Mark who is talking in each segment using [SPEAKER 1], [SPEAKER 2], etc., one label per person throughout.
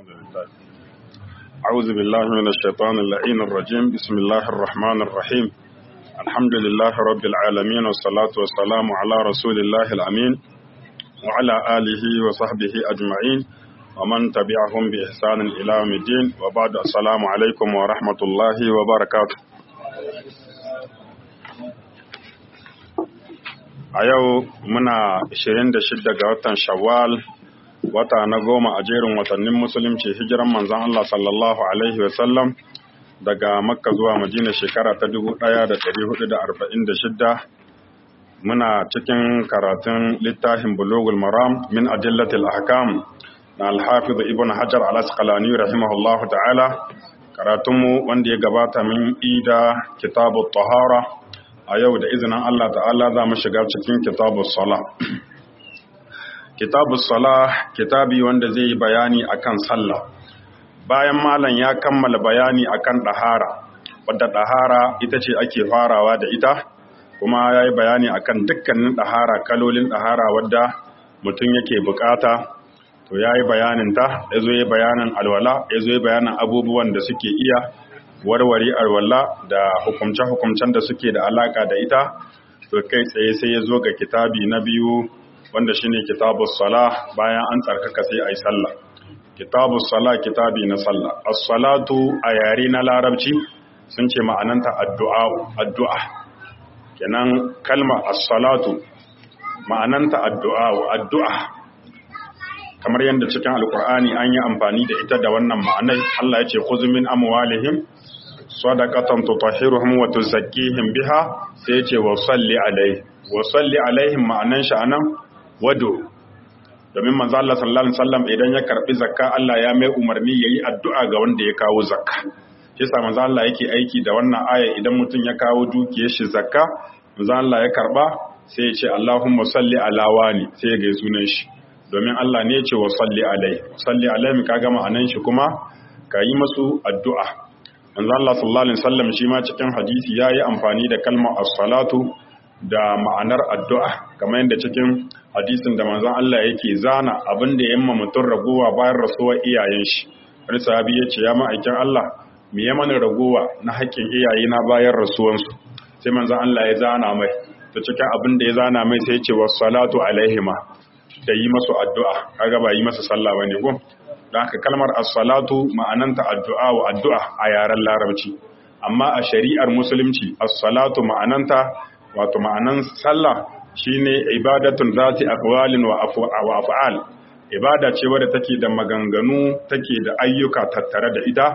[SPEAKER 1] أعوذ بالله من الشيطان اللعين الرجيم بسم الله الرحمن الرحيم الحمد لله رب العالمين والصلاة والسلام على رسول الله الأمين وعلى آله وصحبه أجمعين ومن تبعهم بإحسان إلى يوم الدين وبعد السلام عليكم ورحمة الله وبركاته a yau muna 26 ga watan shawwal wata na goma a jerin watannin musulunci hijiran manzan Allah sallallahu alaihi wasallam daga makka zuwa madina shekara ta 1446 muna cikin karatun littafin bulugul maram min adillatil ahkam na alhafiz ibn hajar al-asqalani rahimahullahu ta'ala karatunmu wanda ya gabata min ida kitabut tahara a yau da izinin Allah ta'ala za mu shiga cikin kitabus sala kitabus sala kitabi wanda zai yi bayani akan sallah bayan malam ya kammala bayani akan ɗahara wadda ɗahara ita ce ake farawa da ita kuma ya yi bayani akan dukkanin ɗahara kalolin ɗahara wadda mutum yake bukata to ya yi bayaninta ya zo yi bayanin alwala ya zo yi bayanin abubuwan da suke iya warware alwala da hukumce-hukumcen da suke da alaka da ita to kai tsaye sai ya zo ga kitabi na biyu wanda shine kitabus sala bayan an tsarkaka sai ayi sallah kitabus sala kitabi na sallah as-salatu a yare na larabci sun ce ma'ananta addu'a addu'a kenan kalma as-salatu ma'ananta addu'a addu'a kamar yadda cikin alkur'ani an yi amfani da ita da wannan ma'anai Allah ya ce khudh min amwalihim sadaqatan tutahhiruhum wa tuzakkihim biha sai ya ce wa salli alaihi wa salli alaihim ma'anan shi anan wado domin manzo Allah sallallahu alaihi wasallam idan ya karbi zakka Allah ya mai umarni yayi addu'a ga wanda ya kawo zakka shi yasa manzo Allah yake aiki da wannan aya idan mutum ya kawo dukiyar shi zakka manzo Allah ya karba sai ya ce Allahumma salli ala wani sai ya ga sunan shi domin Allah ne ya ce wa salli alaihi salli alaihi kaga ma'anan shi kuma ka yi masu addu'a manzo Allah sallallahu alaihi wasallam shi ma cikin hadisi yayi amfani da kalmar as-salatu da ma'anar addu'a kamar yadda cikin hadisin da manzon Allah yake zana abin da yamma mutum ragowa bayan rasuwar iyayen shi wani sahabi ya ce ya ma'aikin Allah me ya mana ragowa na haƙƙin iyaye na bayan rasuwansu sai manzon Allah ya zana mai to cikin abin da ya zana mai sai ya ce was salatu alaihima da yi masu addu'a kaga ba yi masa sallah bane ko don haka kalmar as-salatu ma'ananta addu'a wa addu'a a yaren larabci amma a shari'ar musulunci as-salatu ma'ananta wato ma'anan sallah shine ibadatun zati aqwalin wa af'al ibada ce wadda take da maganganu take da ayyuka tattare da ita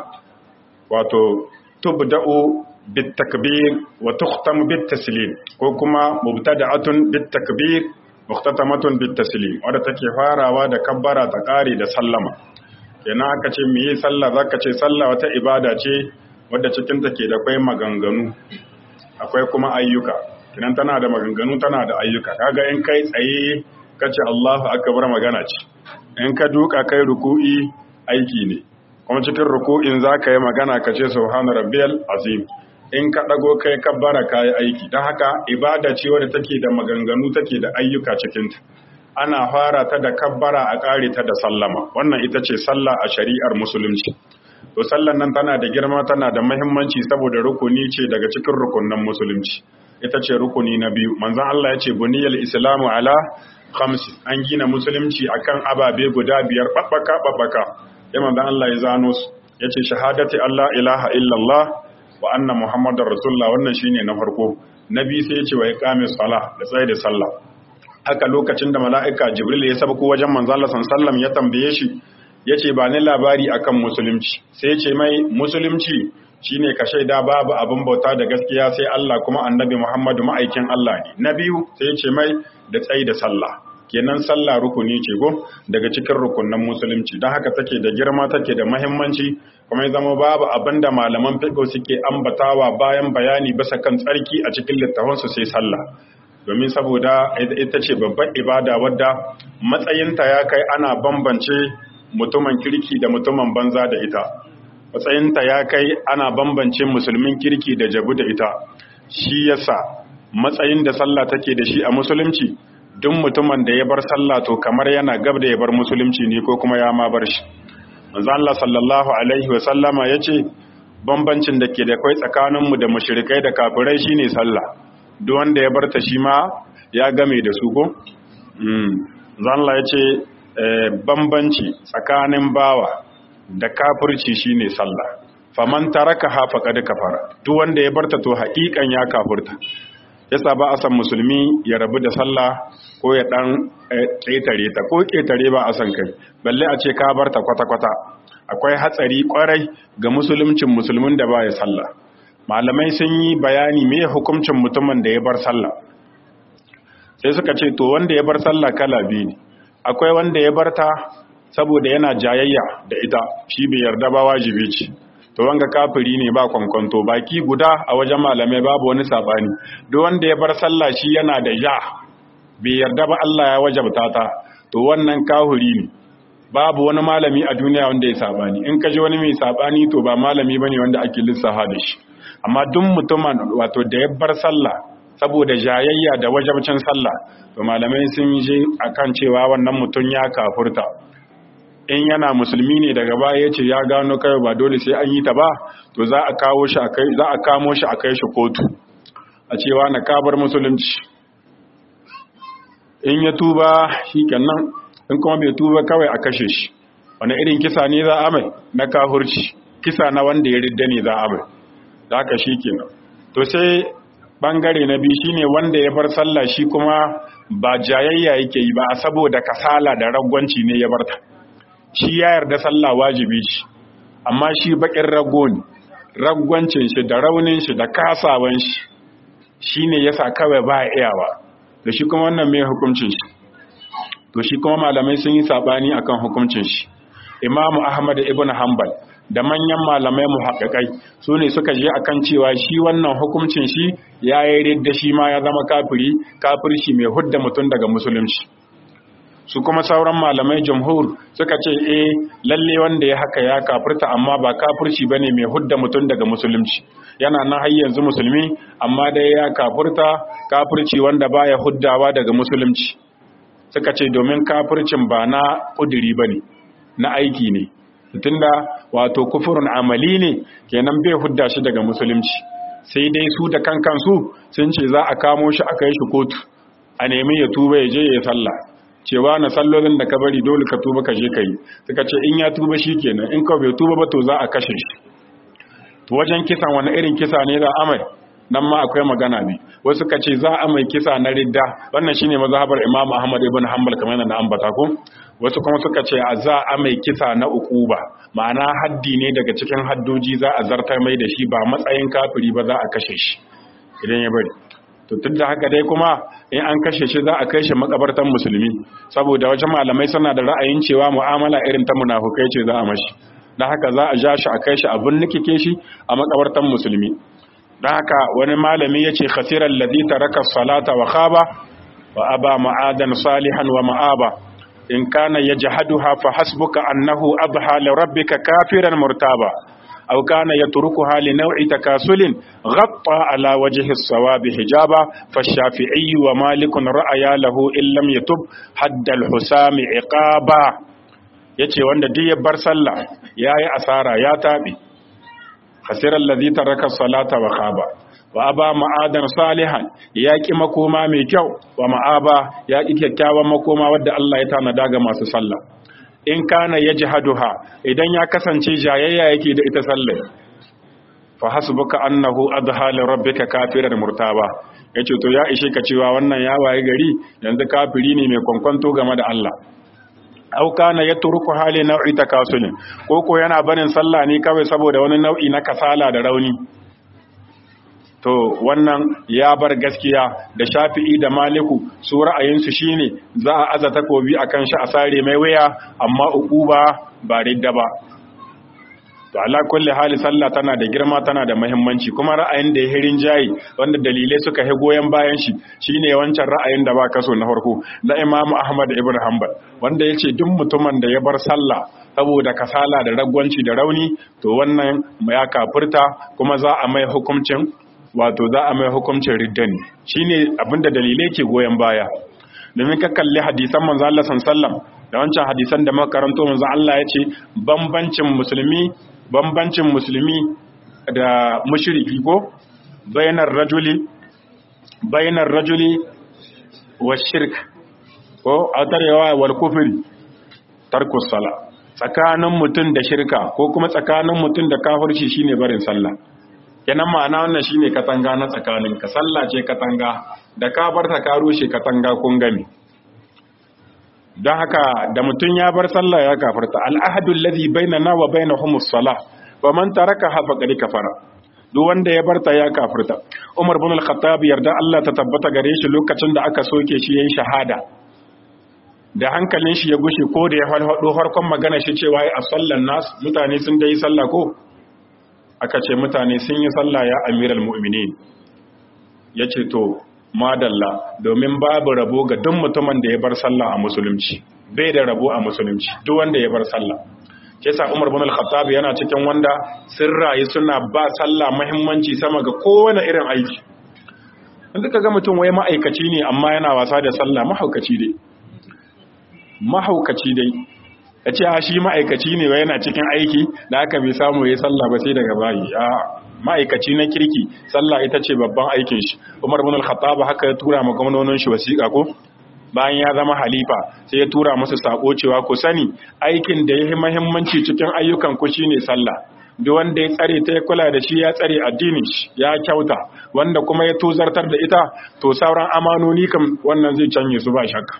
[SPEAKER 1] wato tubda'u bit takbir wa tukhtamu bit taslim ko kuma mubtada'atun bit takbir muhtatamatun bit taslim wadda take farawa da kabbara ta kare da sallama kenan aka ce me sallah zaka ce sallah wata ibada ce wadda cikin take da akwai maganganu akwai kuma ayyuka kinan tana da maganganu tana da ayyuka kaga in kai tsaye kace Allahu akbar magana ce in ka duka kai ruku'i aiki ne kuma cikin ruku'in zaka yi magana kace subhana rabbiyal azim in ka dago kai kabbara kai aiki dan haka ibada ce wadda take da maganganu take da ayyuka cikin ta ana fara ta da kabbara a kare ta da sallama wannan ita ce sallah a shari'ar musulunci to sallan nan tana da girma tana da muhimmanci saboda rukuni ce daga cikin rukunnan musulunci ita ce rukuni na biyu manzon Allah ya ce buniyal islamu ala khamsi an gina musulunci akan ababe guda biyar babbaka babbaka sai manzon Allah ya zano su yace shahadati Allah ilaha illallah wa anna muhammadar rasulullah wannan shine na farko nabi sai ya ce wa iqamis salah da tsaye da sallah haka lokacin da mala'ika jibril ya sabko wajen manzon Allah sallallahu ya tambaye shi yace ba ni labari akan musulunci sai ya ce mai musulunci shine ka shaida babu abin bauta da gaskiya sai Allah kuma annabi Muhammadu ma'aikin Allah ne na biyu sai ce mai da tsayi da sallah kenan sallah rukuni ce go daga cikin rukunan musulunci don haka take da girma take da muhimmanci kuma ya zama babu abin da malaman fiqh suke ambatawa bayan bayani bisa kan tsarki a cikin littafansu sai sallah domin saboda ita ce babbar ibada wadda matsayinta ya kai ana bambance mutumin kirki da mutumin banza da ita matsayinta ya kai ana bambance musulmin kirki da jabu da ita shi yasa matsayin da sallah take da shi a musulunci duk mutumin da ya bar sallah to kamar yana gab da ya bar musulunci ne ko kuma ya ma bar shi manzo Allah sallallahu alaihi wa sallama yace bambancin da ke da kai tsakaninmu da mushrikai da kafirai shine sallah duk wanda ya barta shi ma ya game da su ko mm Allah yace bambanci tsakanin bawa da kafirci shine sallah faman taraka ha faqad kafara duk wanda ya barta to haƙiƙan ya kafirta yasa ba a san musulmi ya rabu da sallah ko ya dan ƙetare ta ko ƙetare ba a san kai balle a ce ka barta kwata-kwata akwai hatsari kwarai ga musuluncin musulmin da ba ya sallah malamai sun yi bayani me hukuncin mutumin da ya bar sallah sai suka ce to wanda ya bar sallah kala biyu ne akwai wanda ya barta saboda yana jayayya da ita shi bai yarda ba wajibi ce to wanga kafiri ne ba kwankwanto baki guda a wajen malamai babu wani sabani duk wanda ya bar sallah shi yana da ja bai yarda ba Allah ya wajabta ta to wannan kafiri ne babu wani malami a duniya wanda ya sabani in ka ji wani mai sabani to ba malami bane wanda ake lissafa da shi amma duk mutumin wato da ya bar sallah saboda jayayya da wajabcin sallah to malamai sun je akan cewa wannan mutum ya kafurta in yana musulmi ne daga baya ya ce ya gano kai ba dole sai an yi ta ba to za a kawo shi a kai za a kamo shi a kai shi kotu a cewa na kabar musulunci in ya tuba shikenan in kuma bai tuba kawai a kashe shi wani irin kisa ne za a mai na kahurci kisa na wanda ya ridda ne za a mai da haka shikenan to sai bangare na biyu shine wanda ya bar sallah shi kuma ba jayayya yake yi ba saboda kasala da ragwanci ne ya barta shi ya yarda sallah wajibi shi amma shi bakin rago ne ragwancin shi da raunin shi da kasawan shi shine yasa kawai ba iyawa da shi kuma wannan mai hukuncin shi to shi kuma malamai sun yi sabani akan hukuncin shi imamu ahmad ibn hanbal da manyan malamai muhaqqiqai su ne suka je akan cewa shi wannan hukuncin shi ya yi da shi ma ya zama kafiri kafirci mai hudda mutum daga musulunci su kuma sauran malamai jamhur suka ce eh lalle wanda ya haka ya kafirta amma ba kafirci bane mai hudda mutum daga musulunci yana nan har yanzu musulmi amma dai ya kafirta kafirci wanda baya huddawa daga musulunci suka ce domin kafircin ba na kudiri bane na aiki ne tunda wato kufurin amali ne kenan bai hudda shi daga musulunci sai dai su da kan kansu sun ce za a kamo shi a kai shi kotu a nemi ya tuba ya je ya sallah cewa na sallolin da ka bari dole ka tuba ka je ka yi suka ce in ya tuba shi kenan in ka bai tuba ba to za a kashe shi wajen kisan wani irin kisa ne za amai nan ma akwai magana ne wasu ka ce za a mai kisa na ridda wannan shine mazhabar Imam Ahmad ibn Hanbal kamar yadda na ambata ko wasu kuma suka ce a za a mai kisa na ukuba ma'ana haddi ne daga cikin haddoji za a zartar mai da shi ba matsayin kafiri ba za a kashe shi idan ya bari to tun da haka dai kuma in an kashe shi za a kai shi makabartan musulmi saboda wajen malamai suna da ra'ayin cewa mu'amala irin ta munafukai ce za a mashi don haka za a ja shi a kai shi abin nikike shi a makabartan musulmi don haka wani malami ya ce khasirar ladhi taraka salata wa khaba wa aba ma'adan salihan wa ma'aba in kana yajhaduha fa hasbuka annahu abha li rabbika kafiran murtaba أو كان يتركها لنوع تكاسل غطى على وجه الصواب حجابا فالشافعي ومالك رأيا له إن لم يتب حد الحسام عقابا yace wanda duk ya bar sallah yayi asara ya tabi khasiral ladhi taraka salata wa khaba wa aba ma'adan salihan ya ki makoma mai kyau wa ma'aba ya ki kyakkyawan makoma wadda Allah ya tanada ga masu sallah in kana ya jihaduha idan ya kasance jayayya yake da ita sallai fa hasbuka annahu adha li rabbika kafiran murtaba yace to ya ishe ka cewa wannan ya waye gari yanzu kafiri ne mai kwankwanto game da Allah au kana yatruku hali nau'i takasulin ko ko yana barin sallah ne kawai saboda wani nau'i na kasala da rauni to wannan ya bar gaskiya da shafi'i da maliku su ra'ayinsu shine za a aza takobi akan shi a sare mai waya amma uquba ba ridda ba to ala kulli hali sallah tana da girma tana da muhimmanci kuma ra'ayin da ya hirin jayi wanda dalilai suka hi goyen bayan shi shine wancan ra'ayin da ba kaso na farko na Imam Ahmad ibn Hanbal wanda yace duk mutumin da ya bar sallah saboda kasala da ragwanci da rauni to wannan ya kafirta kuma za a mai hukuncin wato za a mai hukuncin riddan shine abinda dalilai ke goyon baya domin ka kalli hadisan manzo Allah sallallahu da wancan hadisan da makaranto manzo Allah ya ce bambancin musulmi bambancin musulmi da mushriki ko bainar rajuli bainar rajuli wa shirk ko atarewa wal kufri tarkus sala tsakanin mutum da shirka ko kuma tsakanin mutum da kafirci shine barin sallah kenan ma'ana wannan shine katanga na tsakanin ka sallah ce katanga da ka barta ka rushe katanga kun gami don haka da mutum ya bar sallah ya kafarta al'ahadu alladhi bainana wa bainahum as-salah wa man tarakaha faqad kafara duk wanda ya barta ya kafirta Umar bin al-Khattab yarda Allah ta tabbata gare shi lokacin da aka soke shi yayin shahada da hankalin shi ya gushe ko da ya falfado farkon magana shi cewa ai sallan nas mutane sun dai sallah ko aka ce mutane sun yi sallah ya amiral mu'minin yace to madalla domin babu rabo ga duk mutumin da ya bar sallah a musulunci bai da rabo a musulunci duk wanda ya bar sallah ke sa Umar bin Al-Khattab yana cikin wanda sun rayu suna ba sallah muhimmanci sama ga kowane irin aiki in duka ga mutum wai ma'aikaci ne amma yana wasa da sallah mahaukaci dai mahaukaci dai ya ce a shi ma'aikaci ne wai yana cikin aiki da aka bai samu ya sallah ba sai daga bayi a ma'aikaci na kirki sallah ita ce babban aikin shi Umar bin Al-Khattab haka ya tura ma gwamnonin shi wasiƙa ko bayan ya zama halifa sai ya tura musu sako cewa ku sani aikin da ya yi mahimmanci cikin ayyukan ku shine sallah duk wanda ya tsare ta ya kula da shi ya tsare addinin shi ya kyauta wanda kuma ya tozartar da ita to sauran amanoni kam wannan zai canye su ba shakka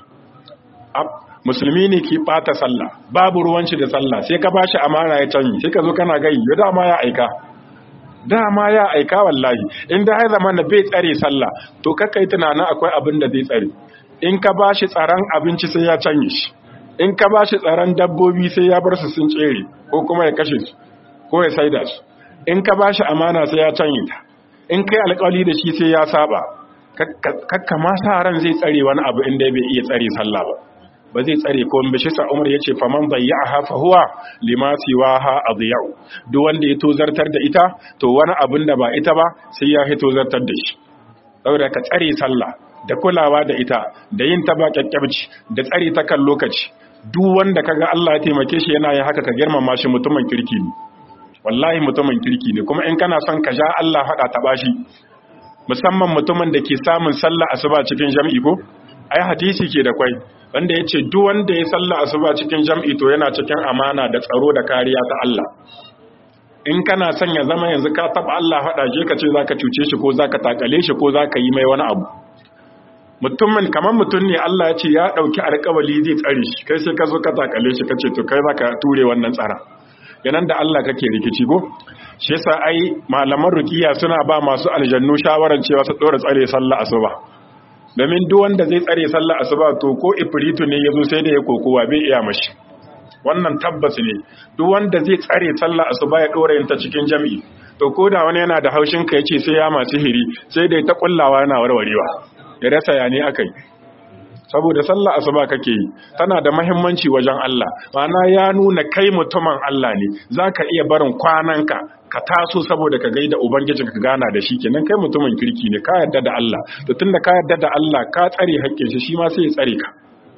[SPEAKER 1] musulmi ne ke bata sallah babu ruwanci da sallah sai ka bashi amana ya canye sai ka zo kana gai ya dama ya aika dama ya aika wallahi inda ya zama na bai tsare sallah to kakai tunanin akwai abin da zai tsare in ka ba shi tsaron abinci sai ya canye shi in ka ba shi tsaron dabbobi sai ya bar su sun tsere ko kuma ya kashe su ko ya saida su in ka ba shi amana sai ya canye ta in kai alƙawari da shi sai ya saba kakka ma sa ran zai tsare wani abu inda bai iya tsare sallah ba ba zai tsare ko in bishi sa Umar yace faman bayya'aha fa huwa lima siwaha adiyau duk wanda ya tozartar da ita to wani abin da ba ita ba sai ya hito zartar da shi saboda ka tsare sallah da kulawa da ita da yin ta ba kyakkyabci da tsare ta kan lokaci duk wanda kaga Allah ya taimake shi yana yin haka ka girmama shi mutumin kirki ne wallahi mutumin kirki ne kuma in kana son ka ja Allah hada ta bashi musamman mutumin da ke samun sallah asuba cikin jam'i ko ai hadisi ke da kwai wanda yace duk wanda ya sallah asuba cikin jam'i to yana cikin amana da tsaro da kariya ta Allah in kana son ya zama yanzu ka taba Allah hada je ka ce zaka cuce shi ko zaka takale shi ko zaka yi mai wani abu mutumin kamar mutum ne Allah ya ce ya ɗauki alƙawali zai tsare shi kai sai ka zo ka takale shi kace to kai zaka ture wannan tsara yanan da Allah kake rikici go shi yasa ai malaman ruqiya suna ba masu aljannu shawaran cewa su dora tsare sallah asuba domin duk wanda zai tsare sallah asuba to ko ifritu ne yazo sai da ya kokowa bai iya mashi wannan tabbas ne duk wanda zai tsare sallah asuba ya dora yin ta cikin jami'i to ko da wani yana da haushin ka yace sai ya masu hiri sai da ta kullawa yana warwarewa ya rasa ya ne aka yi saboda sallah asuba kake yi tana da mahimmanci wajen Allah ma'ana ya nuna kai mutumin Allah ne zaka iya barin kwananka ka taso saboda ka gaida ubangijin ka gana da shi kenan kai mutumin kirki ne ka yarda da Allah to tunda ka yarda da Allah ka tsare haƙƙin shi shi ma sai ya tsare ka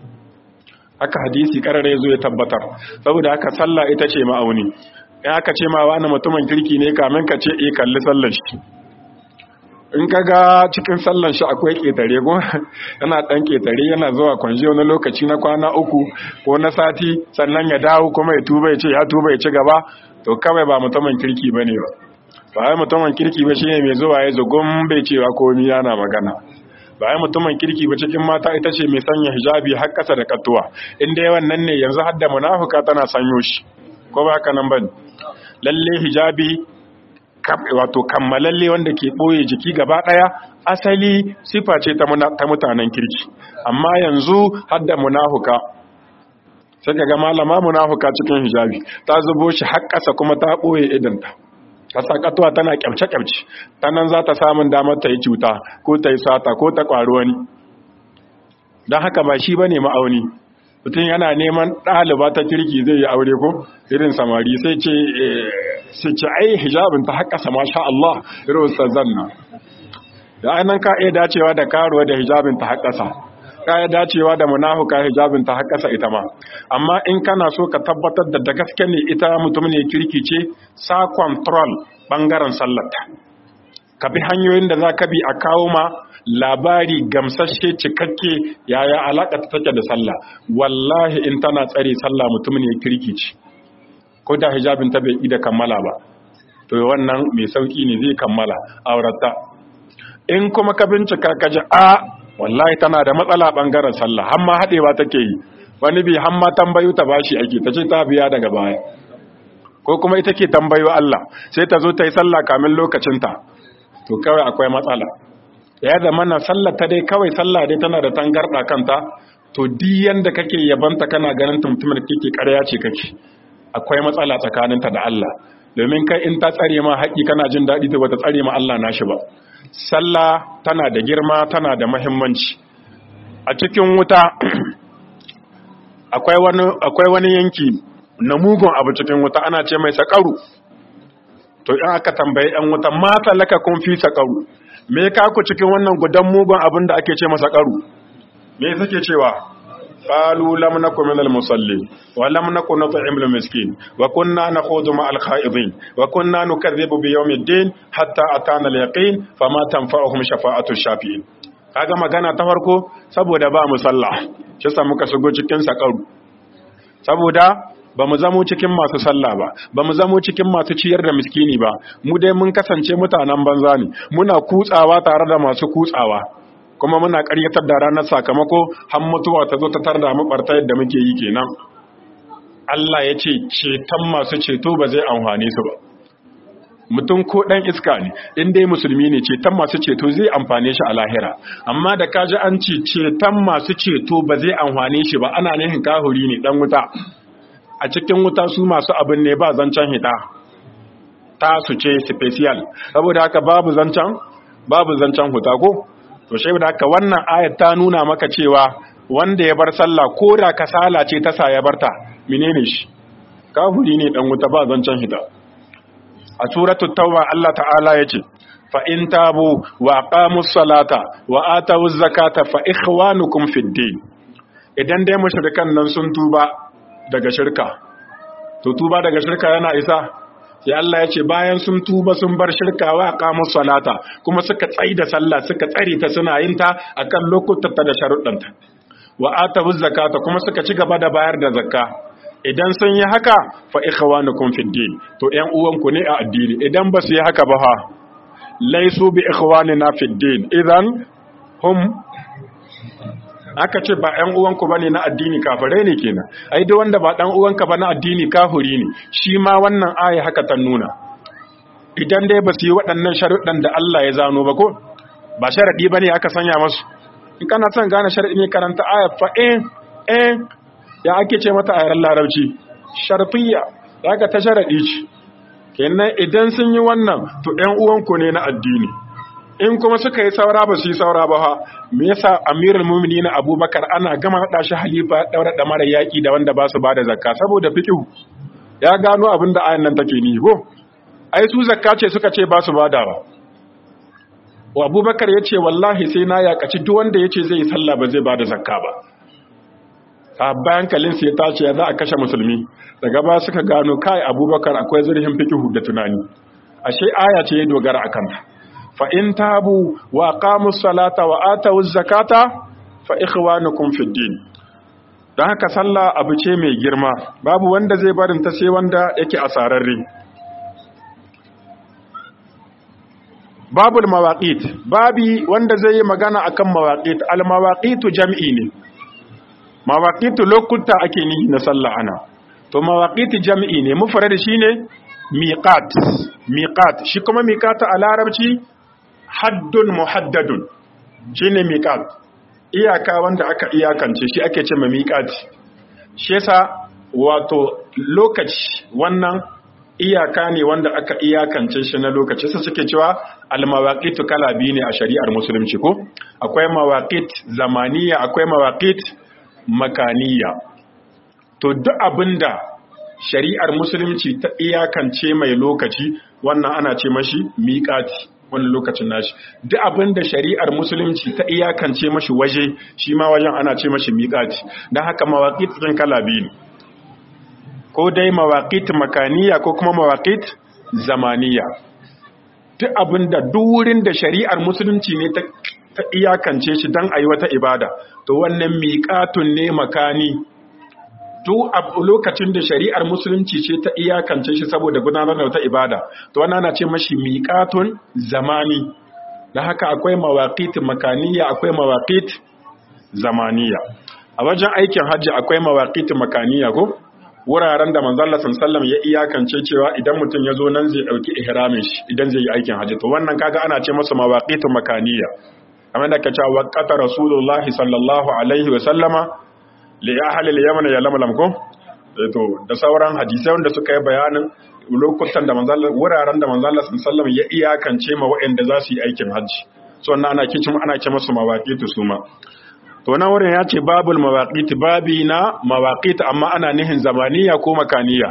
[SPEAKER 1] haka hadisi karare zo ya tabbatar saboda haka sallah ita ce ma'auni in aka ce ma wani mutumin kirki ne kamin ka ce eh kalli sallar shi in ka ga cikin sallan shi akwai ƙetare ko yana ɗan ƙetare yana zuwa kwanji wani lokaci na kwana uku ko na sati sannan ya dawo kuma ya tuba ya ce ya tuba ya ci gaba to kawai ba mutumin kirki ba ne ba ba ai mutumin kirki ba shine mai zuwa ya zugun bai cewa komi yana magana ba ai mutumin kirki ba cikin mata ita ce mai sanya hijabi har ƙasa da katuwa in dai wannan ne yanzu har da munafuka tana sanyo shi ko ba haka nan bane lalle hijabi wato kammalalle wanda ke ɓoye jiki gaba ɗaya asali sifa ce ta mutanen kirki amma yanzu hadda munahuka sai ga malama munahuka cikin hijabi ta zubo shi har ƙasa kuma ta ɓoye idanta ta sakatuwa tana kyamce-kyamce ta nan za ta samun damar ta yi cuta ko ta yi sata ko ta ƙwari wani don haka ba shi ba ne ma'auni mutum yana neman ɗaliba ta kirki zai yi aure ko irin samari sai ce sai ce ai hijabin ta haƙasa masha Allah irin ustazan nan da ainihin ka iya dacewa da karuwa da hijabin ta haƙasa kaya dacewa da munafuka hijabin ta haƙasa ita ma amma in kana so ka tabbatar da da gaske ne ita mutum ne kirki ce sa control bangaren sallarta ka bi hanyoyin da za ka bi a kawo ma labari gamsashe cikakke yaya alaƙa ta take da sallah wallahi in tana tsare sallah mutum ne kirki ce ko da hijabin ta bai ida kammala ba to wannan mai sauki ne zai kammala aurata in kuma ka bincika ka ji a wallahi tana da matsala bangaren sallah har ma haɗewa take yi wani bi har ma tambayu ta bashi ake ta ce ta biya daga baya ko kuma ita ke tambayo Allah sai ta zo ta yi sallah kamin lokacinta to kawai akwai matsala ya zama na sallah ta dai kawai sallah dai tana da tangarɗa kanta to di yanda kake yabanta kana ganin tumtumar kike ƙarya ce kake akwai matsala tsakaninta da Allah domin kai in ta tsare ma haƙi kana jin daɗi ta bata tsare ma Allah nashi ba sallah tana da girma tana da mahimmanci a cikin wuta akwai wani akwai wani yanki na mugun abu cikin wuta ana ce mai sakaru to in aka tambaye ɗan wuta mata laka kun fi sakaru me ka ku cikin wannan gudan mugun abin da ake ce masa sakaru me suke cewa قالوا لم نكن من المصلين ولم نكن نطعم المسكين وكنا نخوض مع الخائضين وكنا نكذب بيوم الدين حتى أتانا اليقين فما تنفعهم شفاعة الشافعين kaga magana ta farko saboda ba mu sallah shi sa muka shigo cikin sakaru saboda ba mu zamo cikin masu sallah ba ba mu zamo cikin masu ciyar da miskini ba mu dai mun kasance mutanen banza ne muna kutsawa tare da masu kutsawa kuma muna ƙaryatar da ranar sakamako har mutuwa ta zo ta tarda mu barta yadda muke yi kenan Allah ya ce ceton masu ceto ba zai amfane su ba mutum ko ɗan iska ne in dai musulmi ne ceton masu ceto zai amfane shi a lahira amma da kaji an ce ceton masu ceto ba zai amfane shi ba ana nihin kahuri ne ɗan wuta a cikin wuta su masu abin ne ba zancen hita ta su ce special saboda haka babu zancen babu zancen huta ko to shi da haka wannan ayat ta nuna maka cewa wanda ya bar sallah ko da kasala ce ta sa ya barta menene shi kafiri ne dan wuta ba zancen hita a suratul tauba Allah ta'ala yace fa in tabu wa aqamus salata wa atawuz zakata fa ikhwanukum fid din idan dai mushrikan nan sun tuba daga shirka to tuba daga shirka yana isa sai Allah ya ce bayan sun tuba sun bar shirka wa aqamus salata kuma suka tsai da sallah suka tsare ta suna yin ta akan lokutan ta da sharuɗanta wa atawuz zakata kuma suka ci gaba da bayar da zakka idan sun yi haka fa ikhwanukum fid din to ƴan uwanku ne a addini idan ba su yi haka ba ha laisu bi ikhwanina fid din idan hum aka ce ba ƴan uwanku bane na addini kafirai ne kenan ai duk wanda ba dan uwanka ba na addini kafiri ne shi ma wannan aya haka ta nuna idan dai ba su yi waɗannan sharuɗan da Allah ya zano ba ko ba sharadi bane aka sanya masu in kana son gane sharadi ne karanta aya fa eh eh ya ake ce mata ayar larabci sharfiyya daga ta sharadi ce kenan idan sun yi wannan to ƴan uwanku ne na addini in kuma suka yi saura ba su yi saura ba ha me yasa amirul mu'minin abubakar ana gama hada shi halifa daura da mara yaki da wanda ba su bada zakka saboda fiqhu ya gano abin da ayan nan take ni ko ai su zakka ce suka ce ba su badawa wa abubakar yace wallahi sai na yakaci duk wanda yace zai yi sallah ba zai bada zakka ba sahabban hankalin sai ta ce za a kashe musulmi daga ba suka gano kai abubakar akwai zurfin fiqhu da tunani ashe aya ce ya dogara akan ta فإن تابوا وأقاموا الصلاة وآتوا الزكاة فإخوانكم في الدين don haka sallah abu ce mai girma babu wanda zai barin ta sai wanda yake asararre babul mawaqit babi wanda zai yi magana akan mawaqit al mawaqitu jam'i ne mawaqitu lokuta ake ni na sallah ana to mawaqit jam'i ne mufrad shine miqat miqat shi kuma miqata a larabci haddun muhaddadun shine miqat iyaka wanda aka iyakance shi ake ce miqati shi yasa wato lokaci wannan iyaka ne wanda aka iyakance shi na lokaci sai suke cewa almawaqitu kala biyu ne a shari'ar musulunci ko akwai mawaqit zamaniya akwai mawaqit makaniya to duk abinda shari'ar musulunci ta iyakance mai lokaci wannan ana ce mashi miqati wannan lokacin nashi duk abin da shari'ar musulunci ta iyakance mashi waje shi ma wajen ana ce mashi miƙati don haka mawaƙit ɗin kala biyu ne ko dai mawaƙit makaniya ko kuma mawaƙit zamaniya duk abin da wurin da shari'ar musulunci ne ta iyakance shi don a yi wata ibada to wannan miƙatun ne makani duk a lokacin da shari'ar musulunci ce ta iyakance shi saboda gudanar da wata ibada to wannan ana ce mashi miƙatun zamani da haka akwai mawaƙit makaniya akwai mawaƙit zamaniya a wajen aikin hajji akwai mawaƙit makaniya ko wuraren da manzo Allah sallallahu ya iyakance cewa idan mutum ya zo nan zai dauki ihramin shi idan zai yi aikin hajji to wannan kaga ana ce masa mawaƙit makaniya kamar da kace waqata rasulullahi sallallahu alaihi wa sallama li ahli al-yaman ya lamlam ko to da sauran hadisai wanda suka yi bayanin lokutan da manzon wuraren da manzon Allah sallallahu ya iyakance ma waɗanda za su yi aikin hajji so wannan ana kicin ana ce musu mawaqitu suma to nan wurin ya ce babul mawaqit babi na mawaqit amma ana nihin zamaniya ko makaniya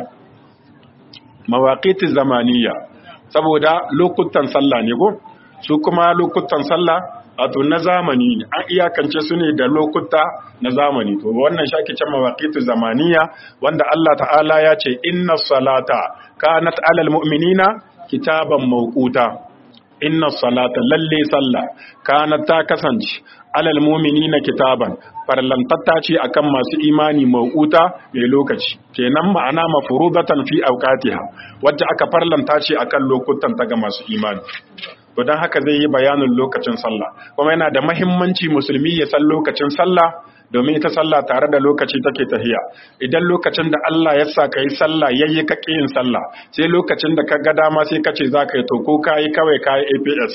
[SPEAKER 1] mawaqit zamaniya saboda lokutan sallah ne ko su kuma lokutan sallah wato na zamani an iyakance su ne da lokuta na zamani to wannan shaki can mawaqitu zamaniya wanda Allah ta'ala ya ce inna salata kanat alal mu'minina kitaban mawquta inna salata lalle sallah kanat ta kasance alal mu'minina kitaban farlantatta ce akan masu imani mawquta mai lokaci kenan ma'ana mafrudatan fi awqatiha wacce aka farlanta ce akan lokutan ta ga masu imani to don haka zai yi bayanin lokacin sallah kuma yana da mahimmanci musulmi ya san lokacin sallah domin ita sallah tare da lokaci take tahiya idan lokacin da Allah ya sa ka yi sallah yayi ka yin sallah sai lokacin da ka ga dama sai ka ce za ka yi to ko ka yi kawai ka yi APS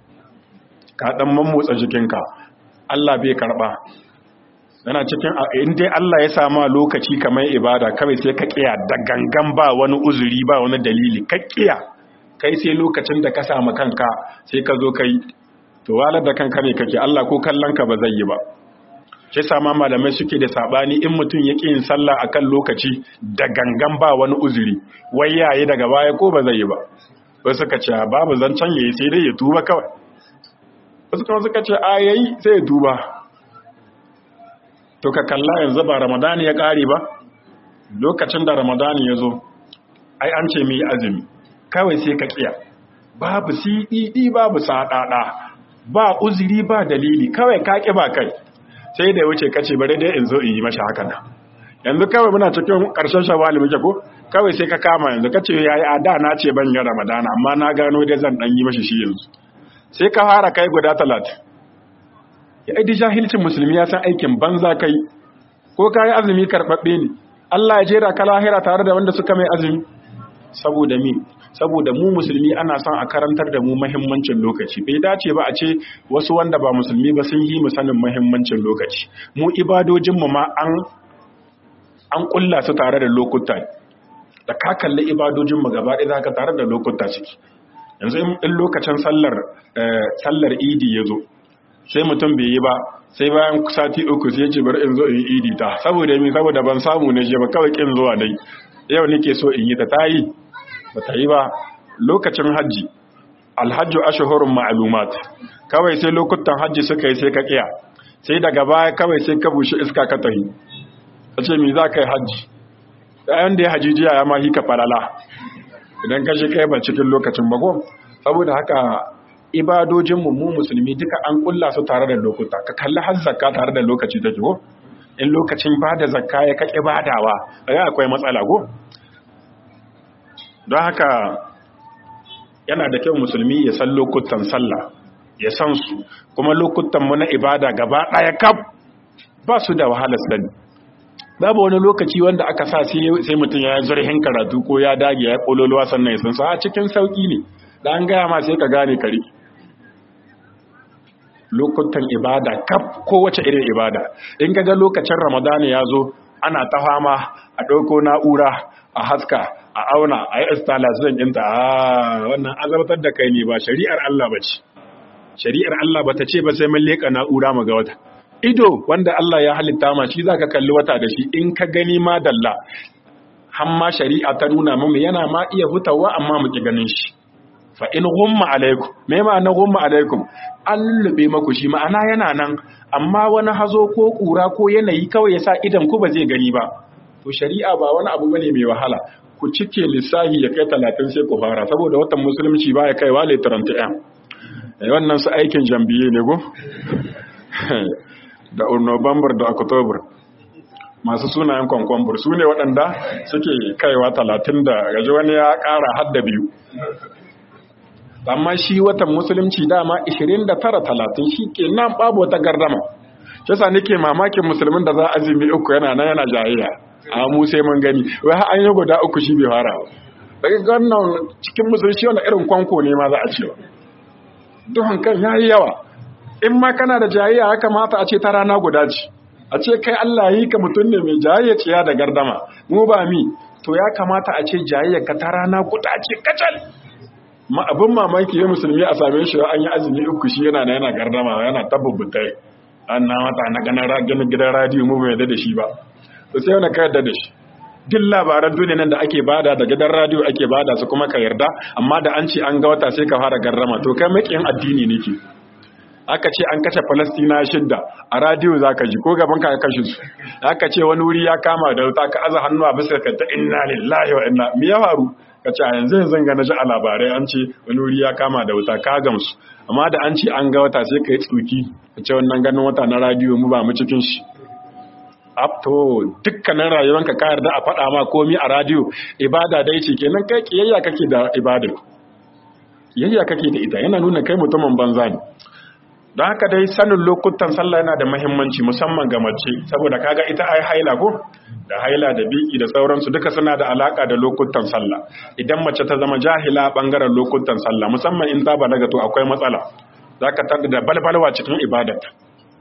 [SPEAKER 1] ka dan mammotsa jikinka Allah bai karba yana cikin in dai Allah ya sama lokaci kamar ibada kawai sai ka kiya da gangan ba wani uzuri ba wani dalili ka kiya kai sai lokacin da ka samu kanka sai ka zo kai to walar da kanka ne kake Allah ko kallon ka ba zai yi ba shi sama malamai suke da sabani in mutum ya yin sallah akan lokaci da gangan ba wani uzuri wai yayi daga baya ko ba zai yi ba wasu suka ce babu zancen yayi sai dai ya tuba kawai wasu kuma suka ce a yayi sai ya tuba to ka kalla yanzu ba ramadani ya kare ba lokacin da ramadani ya zo ai an ce mu yi azumi kawai sai ka kiya babu siɗiɗi babu saɗaɗa ba uzuri ba dalili kawai ka ƙi ba kai sai da wuce kace bare dai in zo in yi mashi haka nan yanzu kawai muna cikin ƙarshen shawali muke ko kawai sai ka kama yanzu kace yayi a da na ce ban yi ramadana amma na gano dai zan dan yi mashi shi yanzu sai ka fara kai guda talatin ya aidi jahilcin musulmi ya san aikin banza kai ko ka yi azumi karɓaɓɓe ne Allah ya jera ka lahira tare da wanda suka mai azumi saboda mi saboda mu musulmi ana son a karantar da mu mahimmancin lokaci bai dace ba a ce wasu wanda ba musulmi ba sun yi mu sanin mahimmancin lokaci mu ibadojinmu ma an an kulla su tare da lokuta da ka kalli ibadojinmu gaba ɗaya zaka tare da lokuta ciki yanzu in lokacin sallar sallar idi ya zo sai mutum bai yi ba sai bayan sati uku sai ce bari in zo in yi idi ta saboda mi saboda ban samu ne je ba kawai kin zuwa dai yau nake so in yi ta tayi ba ta yi ba lokacin hajji alhajju ashhurun ma'lumat kawai sai lokutan hajji suka yi sai ka kiya sai daga baya kawai sai ka bushe iska ka tahi kace me za ka yi hajji ɗayan da ya haji jiya ya ma hika falala idan ka shi kai ba cikin lokacin bago saboda haka ibadojinmu mu musulmi duka an kulla su tare da lokuta ka kalli har zakka tare da lokaci take ko in lokacin bada zakka ya kake badawa ai akwai matsala go don haka yana da kyau musulmi ya san lokutan sallah ya san su kuma lokutan mu na ibada gaba daya kaf ba su da wahalar sani babu wani lokaci wanda aka sa sai mutum ya zurhin karatu ko ya dage ya kololuwa sannan ya san sa a cikin sauki ne da an gaya ma sai ka gane kare lokutan ibada kaf kowace irin ibada in ga lokacin ramadani ya zo ana ta fama a ɗauko na'ura a haska a auna a yi installation ɗinta a wannan azabtar da kai ne ba shari'ar Allah ba ce shari'ar Allah ba ta ce ba sai mun leƙa na'ura mu ga wata ido wanda Allah ya halitta ma shi zaka kalli wata da shi in ka gani ma dalla hamma shari'a ta nuna mu yana ma iya hutawa amma mu ki ganin shi fa in ghumma alaikum me ma'ana ghumma alaikum an lube maku shi ma'ana yana nan amma wani hazo ko kura ko yanayi kawai yasa idan ku ba zai gani ba to shari'a ba wani abu bane mai wahala ku cike lissahi ya kai 30 sai ku fara saboda watan musulunci ba ya kaiwa le 31 eh wannan su aikin jambiye ne go da November da October masu sunayen kwankwambur su ne waɗanda suke kaiwa talatin da gaji wani ya ƙara hadda biyu amma shi watan musulunci dama 29-30 shi ke nan babu wata gardama shi sa nake mamakin musulmin da za a azumi uku yana nan yana jayayya a mu sai mun gani wai har an yi guda uku shi bai fara daga gannan cikin musulunci wani irin kwanko ne ma za a cewa duhun kan ya yi yawa in ma kana da jayayya ya kamata a ce ta rana guda ce a ce kai Allah yi ka mutum ne mai jayayya ciya da gardama mu ba mi to ya kamata a ce jayayya ka ta rana guda ce kacal ma abin mamaki ya musulmi a same shi an yi azumi uku shi yana na yana gardama yana tabbubutai an na mata na ganin gidan radiyo mu bai da shi ba to sai wani ka yarda da shi duk labaran duniya nan da ake bada da gidan radiyo ake bada su kuma ka yarda amma da an ce an ga wata sai ka fara gardama to kai makiyin addini ne ke aka ce an kashe Falastina shidda a radiyo za ka ji ko gaban ka kashe su aka ce wani wuri ya kama da wuta ka aza hannu a bisa ka ta inna lillahi wa inna me ya faru ka ce a yanzu yanzu ga na ji a labarai an ce wani wuri ya kama da wuta ka gamsu amma da an ce an ga wata sai ka yi tsuki ka ce wannan ganin wata na radiyo mu ba mu cikin shi to dukkanin rayuwanka ka yarda a faɗa ma komi a radiyo ibada dai ce kenan kai kiyayya kake da ibada kiyayya kake da ita yana nuna kai mutumin banza ne don haka dai sanin lokutan sallah yana da mahimmanci musamman ga mace saboda kaga ita ai haila ko da haila da biki da sauransu duka suna da alaka da lokutan sallah idan mace ta zama jahila bangaren lokutan sallah musamman in ta balaga to akwai matsala zaka tada da balbalwa cikin ibadarta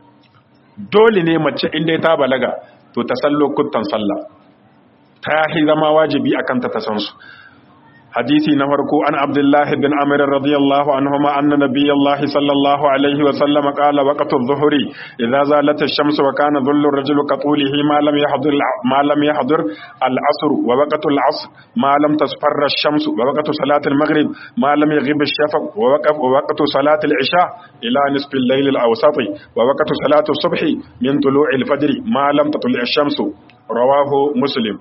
[SPEAKER 1] dole ne mace in dai ta balaga to ta san lokutan sallah ta yi zama wajibi akan ta ta san su hadisi na farko an abdullahi bin amir radiyallahu anhuma anna nabiyallahi sallallahu alaihi wa sallam qala waqtu adh-dhuhri idza zalat ash-shamsu wa kana dhullu ar-rajuli ka tulihi ma lam yahdhur ma lam yahdhur al-asr wa waqtu al-asr ma lam tasfarra ash-shamsu wa waqtu salat al-maghrib ma lam yaghib ash-shafaq wa waqtu waqtu salat al-isha ila nisf al-layl al-awsat wa waqtu salat as-subh min tulu' al-fajr ma lam tatlu' ash-shamsu rawahu muslim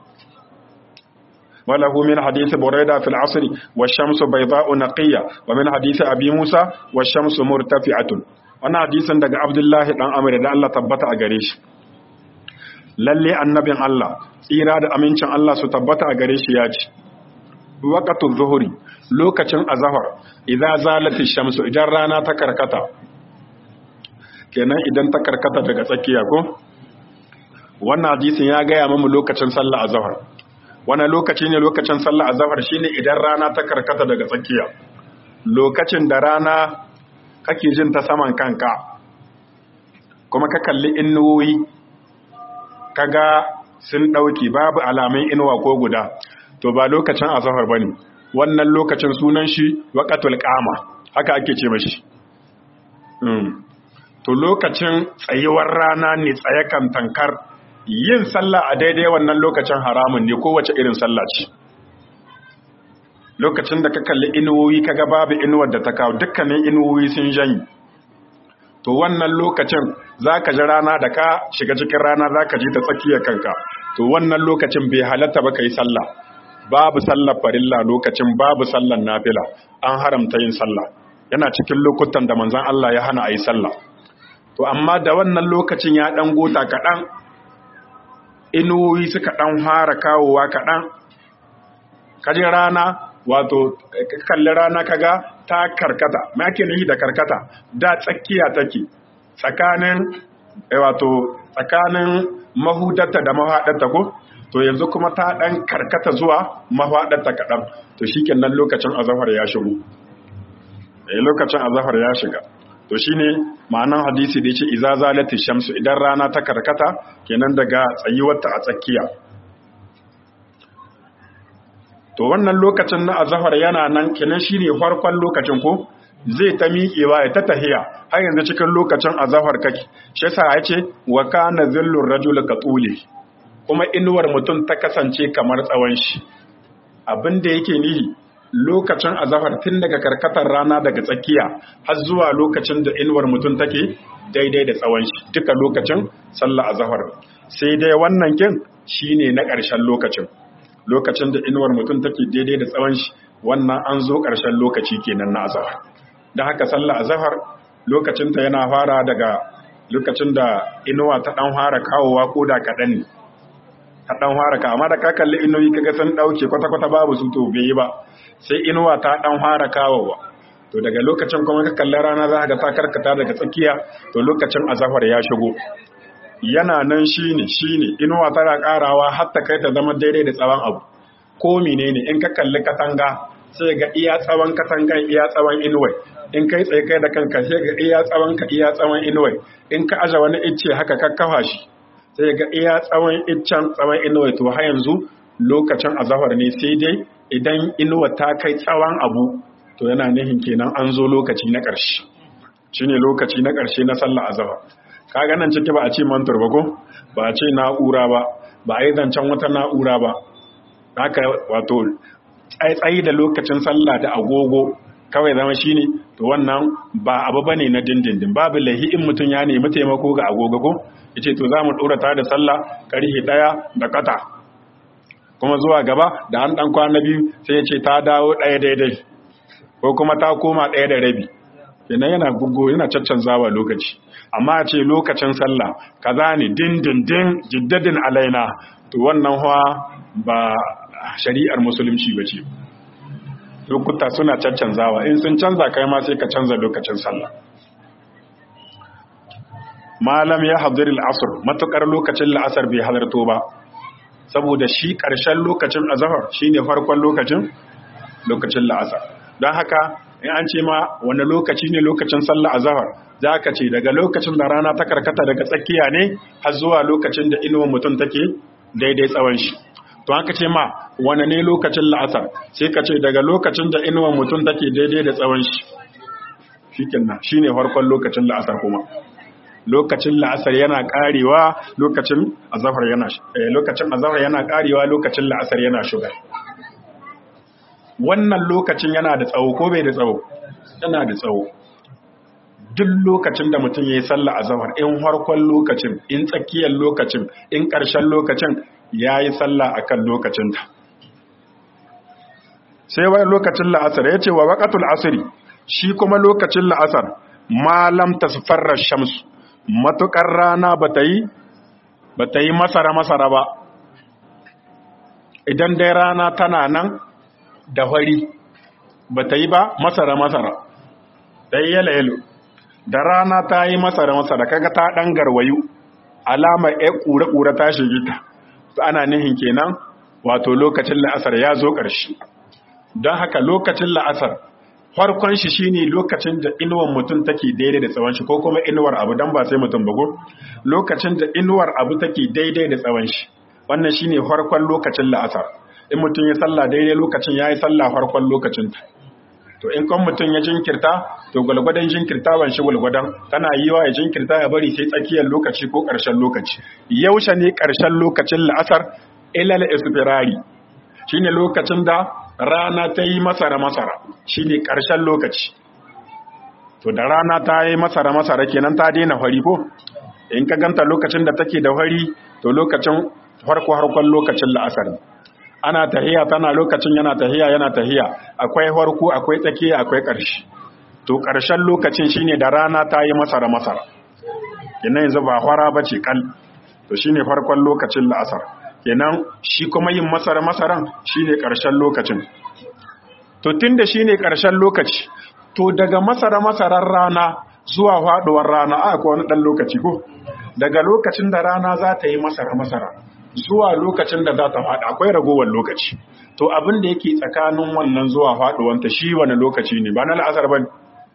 [SPEAKER 1] وله من حديث بريدة في العصر والشمس بيضاء نقية ومن حديث أبي موسى والشمس مرتفعة وانا حديث دقى عبد الله دان أمر دا الله تبتا أغريش lalle annabin Allah tsira da amincin Allah su tabbata a gare shi ya ce waqatu zuhuri lokacin azhar idza zalati shamsu idan rana ta karkata kenan idan ta karkata daga tsakiya ko wannan hadisin ya gaya mamu lokacin sallah azhar wani lokaci ne lokacin sallah azhar shine idan rana ta karkata daga tsakiya lokacin da rana kake jin ta saman kanka kuma ka kalli inuwoyi kaga sun dauki babu alamun inuwa ko guda to ba lokacin azhar bane wannan lokacin sunan shi waqatul qama haka ake ce mashi to lokacin tsayuwar rana ne tsaye kan tankar yin sallah a daidai wannan lokacin haramun ne kowace irin sallah ce lokacin da ka kalli inuwoyi kaga babu inuwar da ta kawo dukkanin inuwoyi sun janyi to wannan lokacin za ka ji rana da ka shiga cikin rana za ka ji ta tsakiyar kanka to wannan lokacin bai halatta ba ka yi sallah babu sallar farilla lokacin babu sallar nafila an haramta yin sallah yana cikin lokutan da manzon Allah ya hana a yi sallah to amma da wannan lokacin ya ɗan gota kaɗan inuwoyi suka ɗan fara kawowa kaɗan kaji rana wato kalli rana kaga ta karkata me ake nufi da karkata da tsakiya take tsakanin wato tsakanin mahudarta da mahaɗarta ko to yanzu kuma ta ɗan karkata zuwa mahaɗarta kaɗan to shikenan lokacin azahar ya shigo lokacin azahar ya shiga to shine ma'anan hadisi da yace iza zalati shamsu idan rana ta karkata kenan daga tsayuwarta a tsakiya to wannan lokacin na azhar yana nan kenan shine farkon lokacin ko zai ta miƙewa ya ta tahiya har yanzu cikin lokacin azhar kake shi yasa yace wa kana zillur rajul qatuli kuma inuwar mutum ta kasance kamar tsawon shi abinda yake nihi lokacin azahar tun daga karkatar rana daga tsakiya har zuwa lokacin da inuwar mutum take daidai da tsawon shi duka lokacin sallah azahar sai dai wannan kin shine na ƙarshen lokacin lokacin da inuwar mutum take daidai da tsawon shi wannan an zo ƙarshen lokaci kenan na azahar da haka sallah azahar lokacinta yana fara daga lokacin da inuwa ta ɗan fara kawowa ko da kaɗan ne ta ɗan fara ka amma da ka kalli inuwi kaga sun ɗauke kwata-kwata babu su to bai yi ba sai inuwa ta ɗan fara kawowa to daga lokacin kuma ka kalli rana za ka ta karkata daga tsakiya to lokacin azahar ya shigo yana nan shine shine inuwa tana karawa har ta kai ta zama daidai da tsawon abu ko menene in ka kalli katanga sai ga iya tsawon katangan iya tsawon inuwai in kai tsaye kai da kanka sai ga iya tsawon ka iya tsawon inuwai in ka aje wani icce haka ka kafa shi sai ga iya tsawon iccen tsawon inuwai to har yanzu lokacin azahar ne sai dai idan inuwa ta kai tsawon abu to yana nihin kenan an zo lokaci na ƙarshe shine lokaci na ƙarshe na sallar azahar kaga nan ciki ba a ce mantur ba ko ba a ce na'ura ba ba a yi zancen wata na'ura ba haka wato tsaitsayi da lokacin sallah da agogo kawai zama shine to wannan ba abu bane na dindindin babu lahi in mutum ya nemi taimako ga agogo ko yace to za mu dora ta da sallah karhe daya da kata kuma zuwa gaba da an dan kwana biyu sai ya ce ta dawo daya daidai ko kuma ta koma daya da rabi kenan yana gugu yana caccanzawa lokaci amma a ce lokacin sallah kaza ne dindindin jiddadin alaina to wannan hawa ba shari'ar musulunci ba ce lokuta suna caccanzawa in sun canza kai ma sai ka canza lokacin sallah malam ya hadir al'asr matukar lokacin la'asar bai halarto ba saboda shi ƙarshen lokacin azhar shine farkon lokacin lokacin la'asar don haka in an ce ma wani lokaci ne lokacin sallah azhar za ka ce daga lokacin da rana ta karkata daga tsakiya ne har zuwa lokacin da inuwar mutum take daidai tsawon shi to haka ce ma wani ne lokacin la'asar sai ka ce daga lokacin da inuwar mutum take daidai da tsawon shi shikenan shine farkon lokacin la'asar kuma lokacin la'asar yana karewa lokacin azhar yana lokacin azhar yana karewa lokacin la'asar yana shiga wannan lokacin yana da tsawo ko bai da tsawo yana da tsawo duk lokacin da mutum ya yi sallah a zahar in harkon lokacin in tsakiyar lokacin in ƙarshen lokacin ya yi sallah a kan lokacinta sai wani lokacin la'asar ya ce wa waƙatul asiri shi kuma lokacin la'asar malam ta farar shamsu matuƙar rana ba ta yi masara-masara ba idan dai rana tana nan da fari ba ta yi ba masara-masara ta yi yalo-yalo da rana ta yi masara-masara kaga ta ɗan garwayu alama ya ƙura-ƙura ta shige ta to ana nihin kenan wato lokacin la'asar ya zo ƙarshe don haka lokacin la'asar farkon shi shine lokacin da inuwar mutum take daidai da tsawon shi ko kuma inuwar abu dan ba sai mutum bago lokacin da inuwar abu take daidai da tsawon shi wannan shine farkon lokacin la'asar in mutum ya salla daidai lokacin ya yi salla farkon lokacin ta to in kan mutum ya jinkirta to gwalgwadon jinkirtawan shi gwalgwadon tana yi wa ya jinkirta ya bari sai tsakiyar lokaci ko ƙarshen lokaci yaushe ne ƙarshen lokacin la'asar ilal isfirari shine lokacin da rana ta yi masara masara shine ƙarshen lokaci to da rana ta yi masara masara kenan ta daina fari ko in ka ganta lokacin da take da fari to lokacin farko harkon lokacin la'asar ana tahiya tana lokacin yana tahiya yana tahiya akwai farko akwai tsakiya akwai ƙarshe to ƙarshen lokacin shine da rana ta yi masara masara kenan yanzu ba fara bace kal to shine farkon lokacin la'asar kenan shi kuma yin masara masaran shine ƙarshen lokacin to tunda shine ƙarshen lokaci to daga masara masaran rana zuwa faduwar rana a akwai wani dan lokaci ko daga lokacin da rana za ta yi masara masara zuwa lokacin da za ta faɗi akwai ragowar lokaci to abin da yake tsakanin wannan zuwa faɗuwanta shi wani lokaci ne ba na la'asar ba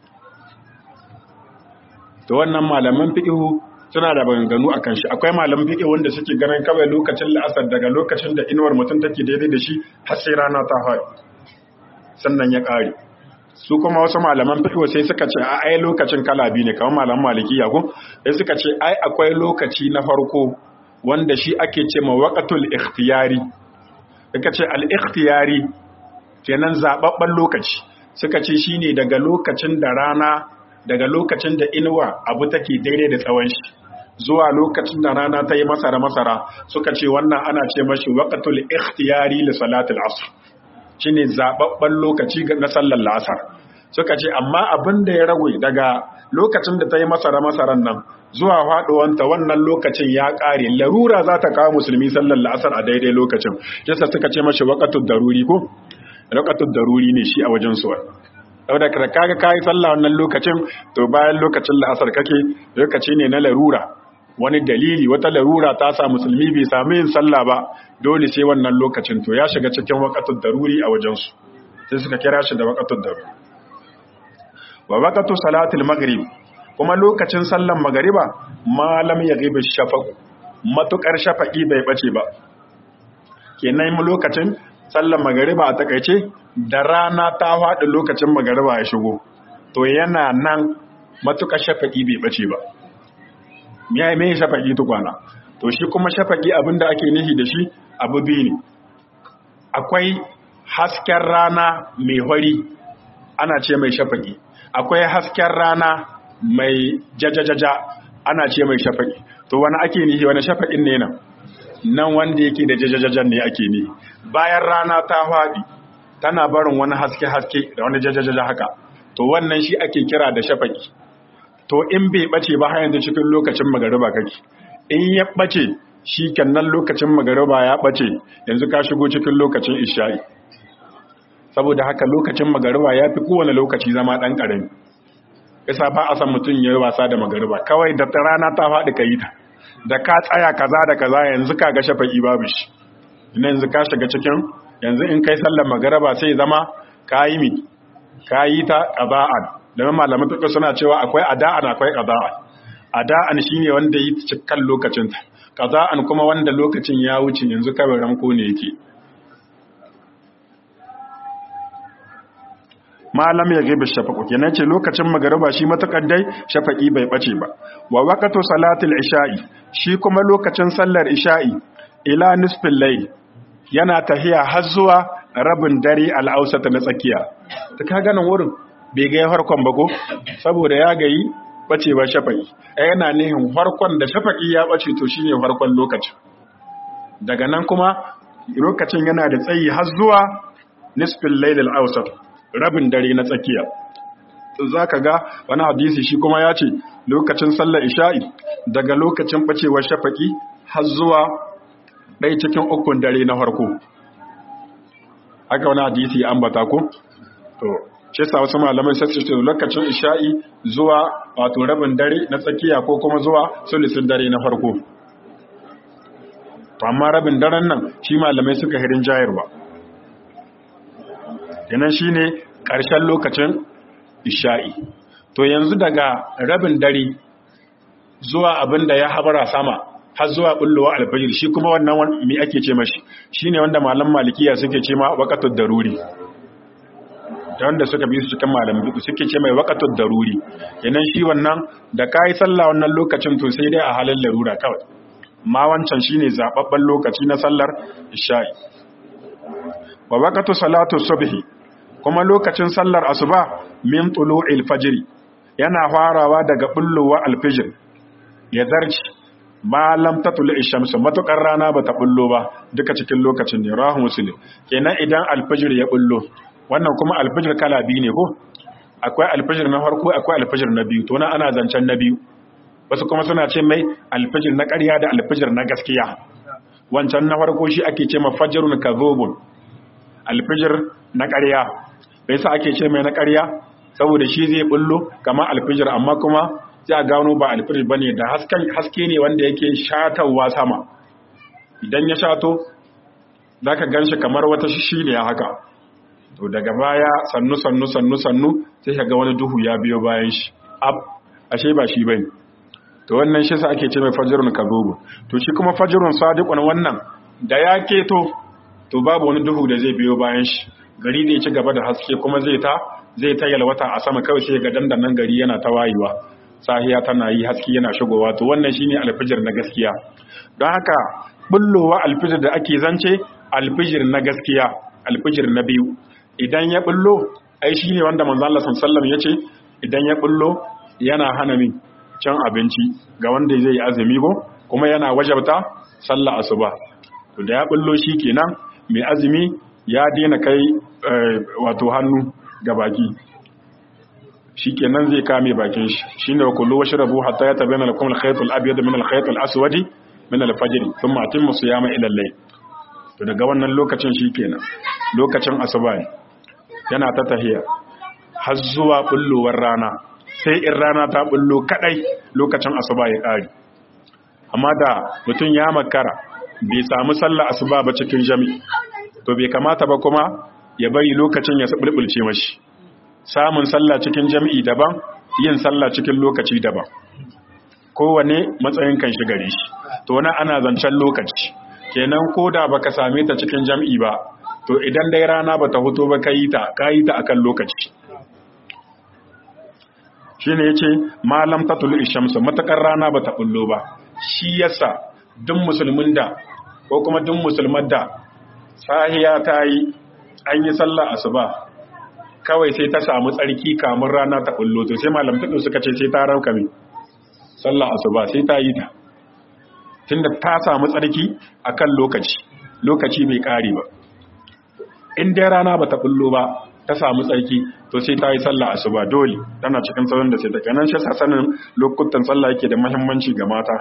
[SPEAKER 1] to wannan malaman fiƙihu suna da maganganu a kan shi akwai malaman fiƙihu wanda suke ganin kawai lokacin la'asar daga lokacin da inuwar mutum take daidai da shi har sai rana ta faɗi sannan ya ƙare su kuma wasu malaman fiƙihu sai suka ce a ai lokacin kala biyu ne kamar malaman malikiya ko sai suka ce ai akwai lokaci na farko wanda shi ake ce ma waƙatul ikhtiyari daga ce al-ikhtiyari kenan zababban lokaci suka ce shine daga lokacin da rana daga lokacin da inuwa abu take daidai da tsawon shi zuwa lokacin da rana ta yi masara masara suka ce wannan ana ce mashi waqtul ikhtiyari li salatul asr shine zababban lokaci na sallar la'asar suka ce amma abin da ya ragwe daga lokacin da ta yi masara masaran nan zuwa faduwanta wannan lokacin ya kare larura za ta kawo musulmi sallar la'asar a daidai lokacin yasa suka ce mashi waqatul daruri ko waqatul daruri ne shi a wajen suwa saboda ka kaga kai sallah wannan lokacin to bayan lokacin la'asar kake lokaci ne na larura wani dalili wata larura ta sa musulmi bai sami yin sallah ba dole sai wannan lokacin to ya shiga cikin waqatul daruri a wajen su sai suka kira shi da waqatul daruri wa waqatu salatul maghrib kuma lokacin sallan magariba malam ya ghibi shafaq matukar shafaqi bai bace ba kenan mu lokacin sallan magariba a takaice da rana ta faɗi lokacin magariba ya shigo to yana nan matukar shafaqi bai bace ba me me shafaqi tukwana to shi kuma shafaqi abinda ake nihi da shi abu biyu ne akwai hasken rana mai hori ana ce mai shafaqi akwai hasken rana mai jajajaja ana ce mai shafaƙi to wani ake nihi wani shafaƙin ne nan nan wanda yake da jajajajan ne ake nihi bayan rana ta haɗi tana barin wani haske-haske da wani jajajaja haka to wannan shi ake kira da shafaƙi to in bai ɓace ba har yanzu cikin lokacin magariba kake in ya ɓace shi kannan lokacin magariba ya ɓace yanzu ka shigo cikin lokacin isha'i saboda haka lokacin magariba ya fi kowane lokaci zama ɗan ƙarami isa ba a san mutum ya yi wasa da magariba kawai da rana ta faɗi ka yi ta da ka tsaya kaza da kaza yanzu ka ga shafa'i babu shi ina yanzu ka shiga cikin yanzu in kai sallar magariba sai zama ka yi mi ka yi ta ƙaza'an domin malaman tuka suna cewa akwai ada'an akwai ƙaza'an ada'an shine wanda yi cikin lokacinta ƙaza'an kuma wanda lokacin ya wuce yanzu kawai ramko ne yake malam ya gaibe shafaƙo kenan ce lokacin magariba shi matakar dai shafaƙi bai ɓace ba wa waqtu salatul isha'i shi kuma lokacin sallar isha'i ila nisfil layl yana tahiya har zuwa rabin dare al-awsat na tsakiya ta ka ganin wurin bai ga harkon ba ko saboda ya gayi bacewa shafaƙi ai yana nihin harkon da shafaƙi ya bace to shine harkon lokacin daga nan kuma lokacin yana da tsayi har zuwa nisfil layl al-awsat rabin dare na tsakiya za ka ga wani hadisi shi kuma ya ce lokacin sallar isha'i daga lokacin ɓacewar shafaƙi har zuwa ɗai cikin ukun dare na farko haka wani hadisi an bata ku? to ce sa wasu malamai sai ce lokacin isha'i zuwa wato rabin dare na tsakiya ko kuma zuwa sulisin dare na farko to amma rabin daren nan shi malamai suka hirin jayarwa kenan shine ƙarshen lokacin isha'i to yanzu daga rabin dare zuwa abin da ya habara sama har zuwa bullowa alfajir shi kuma wannan mi ake ce mashi shine wanda malam malikiya suke ce ma waqatud daruri da wanda suka bi su cikin malam duk suke ce mai waqatud daruri kenan shi wannan da kai sallah wannan lokacin to sai dai a halin larura kawai ma wancan shine zababban lokaci na sallar isha'i wa waqatu salatu subhi kuma lokacin sallar asuba min tulu'il fajr yana farawa daga bullowa alfijir ya zarci ma lam tatlu ash-shamsu matukar rana bata bullo ba duka cikin lokacin ne rahu muslim kenan idan alfijir ya bullo wannan kuma alfijir kala biyu ne ko akwai alfijir na farko akwai alfijir na biyu to na ana zancen na biyu wasu kuma suna ce mai alfijir na ƙarya da alfijir na gaskiya wancan na farko shi ake ce ma fajrun kadhubun alfijir na ƙarya bai sa ake ce mai na ƙarya saboda shi zai bullo kamar alfijir amma kuma sai a gano ba alfijir bane da haske ne wanda yake shatawa sama idan ya shato zaka ganshi kamar wata shishi ne haka to daga baya sannu sannu sannu sannu sai ka ga wani duhu ya biyo bayan shi ab ashe ba shi bane to wannan shi sa ake ce mai fajrun kadhubu to shi kuma fajrun sadiqun wannan da ya keto to babu wani duhu da zai biyo bayan shi gari zai ci gaba da haske kuma zai ta zai ta yalwata a sama kawai sai ga dandanan gari yana ta wayewa sahiya tana yi haske yana shigowa to wannan shine alfijir na gaskiya don haka bullowa alfijir da ake zance alfijir na gaskiya alfijir na biyu idan ya bullo ai shi ne wanda manzo Allah sallallahu ya ce idan ya bullo yana hana min cin abinci ga wanda zai yi azumi ko kuma yana wajabta sallah asuba to da ya bullo shi kenan mai azumi ya daina kai wato hannu ga baki shikenan zai kame bakin shi shine wa kullu washrabu hatta yatabayyana lakum al-khayt al-abyad min al-khayt al-aswad min al-fajr thumma atimmu siyama ila al-layl to daga wannan lokacin shikenan lokacin asuba ne yana ta tahiya har zuwa bullowar rana sai in rana ta bullo kadai lokacin asuba ya kare amma da mutum ya makara bai samu sallah asuba ba cikin jami'i to bai kamata ba kuma ya bari lokacin ya bulbulce mashi samun sallah cikin jami'i daban yin sallah cikin lokaci daban kowane matsayin kan shi gare shi to wani ana zancen lokaci kenan ko da baka same ta cikin jami'i ba to idan dai rana bata fito ba kai ta kai ta akan lokaci shine yace malam tatul ishamsu matakar rana bata bullo ba shi yasa duk musulmin da ko kuma duk musulmar da sahiya ta yi an yi sallah asuba kawai sai ta samu tsarki kamun rana ta bullo to sai malam tudu suka ce sai ta rauka mai sallah asuba sai ta yi ta tunda ta samu tsarki akan lokaci lokaci bai kare ba in dai rana ba ta bullo ba ta samu tsarki to sai ta yi sallah asuba dole tana cikin sauran da sai ta kanan shi sanin lokutan sallah yake da muhimmanci ga mata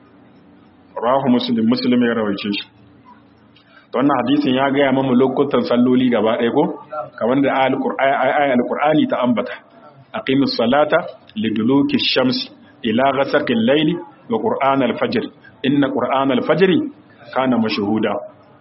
[SPEAKER 1] rahu muslim muslim ya rawaice shi wannan hadisin ya gaya mamu lokutan salloli gaba ɗaya ko kamar da ayat alqur'ani ta ambata aqimus salata liduluki shams ila ghasaqil layli wa qur'an al-fajr inna qur'an al-fajr kana mashhuda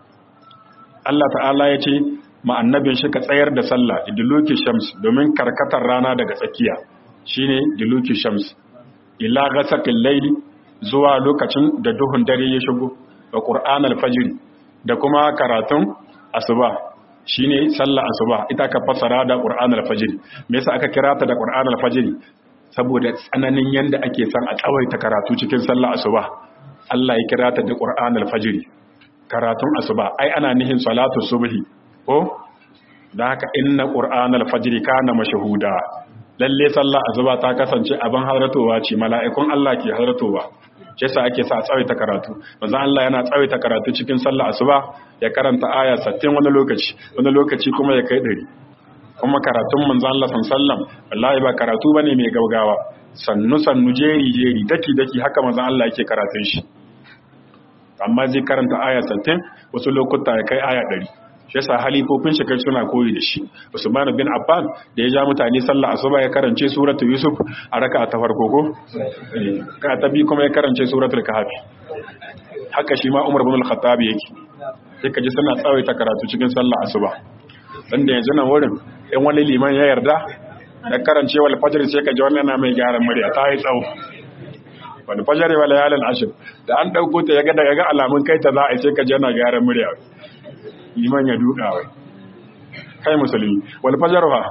[SPEAKER 1] Allah ta'ala ya ce ma annabin shi ka tsayar da sallah iduluki shams domin karkatar rana daga tsakiya shine diluki shams ila ghasaqil layli zuwa lokacin da duhun dare ya shigo wa qur'an al-fajr da kuma karatun asuba shine sallah asuba ita ka fasara da qur'an al-fajr me yasa aka kira ta da qur'an al-fajr saboda tsananin yanda ake son a tsawaita karatu cikin sallah asuba Allah ya kira ta da qur'an al-fajr karatun asuba ai ana nihin salatu subhi ko da haka inna qur'an al-fajr kana mashhuda lalle sallah asuba ta kasance abin halartowa ce mala'ikun Allah ke halartowa shi yasa ake sa tsawaita karatu manzo Allah yana tsawaita karatu cikin sallah asuba ya karanta aya 60 wani lokaci wani lokaci kuma ya kai 100 kuma karatun manzo Allah sallallahu wallahi ba karatu bane mai gaugawa sannu sannu jeri jeri daki daki haka manzo Allah yake karatun shi amma zai karanta aya 60 wasu lokuta ya kai aya 100 shi yasa halifofin shi kai suna koyi da shi Usman bin Affan da ya ja mutane sallah asuba ya karance suratul Yusuf a raka'a ta farko ko ka ta bi kuma ya karance suratul Kahf haka shi ma Umar bin Al-Khattab yake sai ka ji suna tsawaita karatu cikin sallah asuba dan da yanzu nan wurin in wani liman ya yarda da karance wal fajr sai ka ji wannan na mai gyaran murya ta yi tsawo wal fajr wal layalin ashr da an dauko ta yaga daga ga alamun kai ta za a sai ka ji yana gyaran murya liman ya duka wai kai musulmi wal fajr fa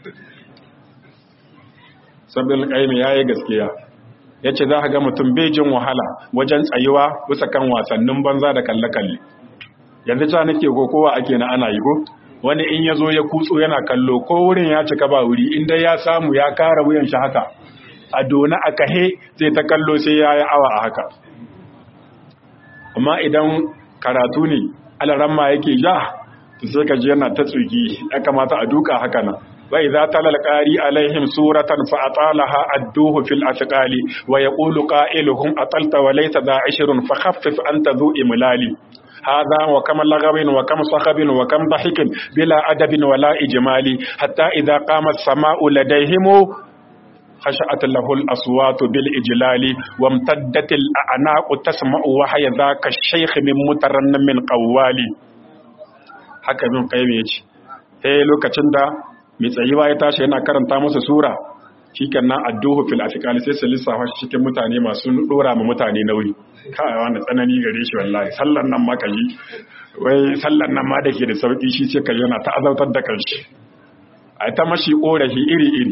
[SPEAKER 1] sabbin qaimi yayi gaskiya yace za ka ga mutum bai jin wahala wajen tsayuwa bisa kan wasannin banza da kalle kalle yanzu ta nake kowa ake na ana yi ko wani in ya zo ya kutso yana kallo ko wurin ya cika ba wuri inda ya samu ya kara wuyan shi haka a dona a kahe zai ta kallo sai ya yi awa a haka amma idan karatu ne alaramma yake ja to sai ka ji yana ta tsugi ya kamata a duka haka nan wa idza talal qari alaihim suratan fa atalaha adduhu fil asqali wa yaqulu qailuhum atalta wa laysa da ashrun fa khaffif anta dhu imlali هذا وكم لغب وكم صخب وكم ضحك بلا أدب ولا إجمال حتى إذا قام السماء لديهم خشعت له الأصوات بالإجلال وامتدت الأعناق تسمع وحي ذاك الشيخ من مترنم من قوال haka bin qayyim yace eh lokacin da mai tsayiwa ya tashi yana karanta musu sura shikenan adduhu fil afqali sai su lissafa shi cikin mutane masu dora ma mutane nauyi kai wani tsanani gare shi wallahi sallan nan ma kaji wai sallan nan ma dake da sauki shi sai kaji yana ta azautar da kanshi ai ta mashi korafi iri iri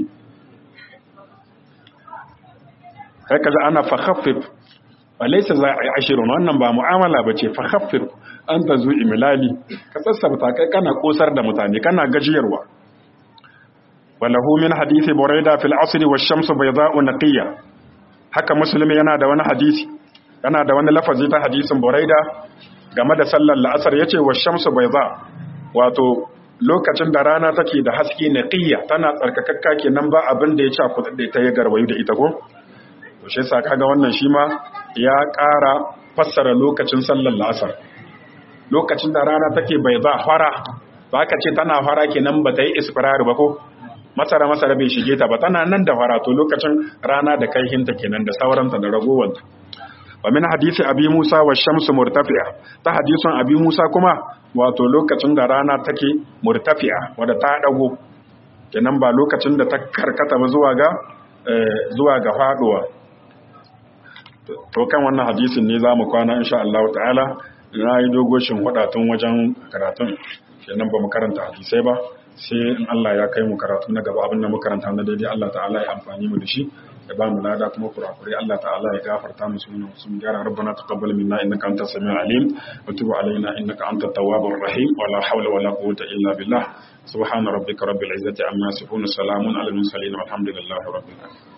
[SPEAKER 1] kai kaji ana fa khaffif walaysa za a ashirun wannan ba mu'amala bace fa khaffif an ta zu imilali ka sassabta kai kana kosar da mutane kana gajiyarwa walahu min hadisi buraida fil asr wa shamsu bayda'u naqiya haka musulmi yana da wani hadisi yana da wani lafazi ta hadisin buraida game da sallar la'asar yace wa shamsu bayda wato lokacin da rana take da haske naqiya tana tsarkakakka kenan ba abin da ya ci kudade ta ya garwayu da ita ko to shi yasa kaga wannan shi ma ya ƙara fassara lokacin sallar la'asar lokacin da rana take bayda fara ba ka ce tana fara kenan ba ta yi isfirar ba ko masara masara bai shige ta ba tana nan da fara to lokacin rana da kaihinta kenan da sauranta da ragowanta wa min hadisi abi musa wa shamsu murtafi'a ta hadisin abi musa kuma wato lokacin da rana take murtafi'a wadda ta dago kenan ba lokacin da ta karkata ba zuwa ga zuwa ga faduwa to kan wannan hadisin ne zamu kwana insha Allah ta'ala na yi dogoshin wadatun wajen karatun kenan ba mu karanta hadisai ba sai in Allah ya kai mu karatu na gaba abin da mu karanta na daidai Allah ta'ala ya amfani mu da shi ya ba mu lada kuma kurakure Allah ta'ala ya gafarta mu sunan sun gyara rabbana taqabbal minna innaka antas samiul alim wa tub alaina innaka antat tawwabur rahim wa la hawla wa la quwwata illa billah subhana rabbika rabbil izzati amma yasifun salamun alal mursalin walhamdulillahi rabbil alamin